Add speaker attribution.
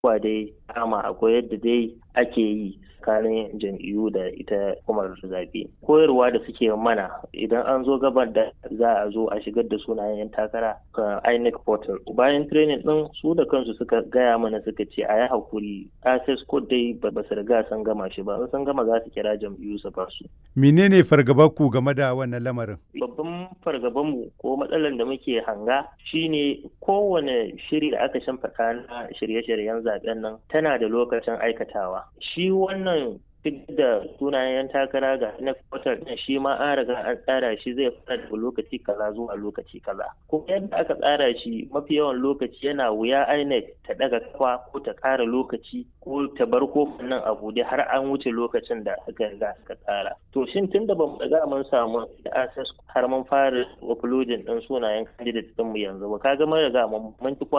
Speaker 1: abubuwa dai kama akwai yadda dai ake yi tsakanin jam'iyyu da ita hukumar zaɓe koyarwa da suke mana idan an zo gaban da za a zo a shigar da sunayen 'yan takara ga inec portal bayan training din su da kansu suka gaya mana suka ce a yi hakuri access code dai ba su riga sun gama shi ba sun gama za su kira jam'iyyu su ba su
Speaker 2: menene fargaba ku game da wannan lamarin
Speaker 1: babban fargabanmu ko matsalar da muke hanga shine kowane shiri da aka shimfiɗa na shirye-shiryen zaben nan tana da lokacin aikatawa shi wannan duk da sunayen yan takara ga na kwatar din shi ma an riga an tsara shi zai fara daga lokaci kaza zuwa lokaci kaza kuma yadda aka tsara shi mafi yawan lokaci yana wuya INEC ta daga kafa ko ta ƙara lokaci ko ta bar kofin nan a bude har an wuce lokacin da aka riga aka tsara to shin tun da bamu riga mun samu access har mun fara uploading din sunayen candidate din mu yanzu ba kaga mun riga mun ci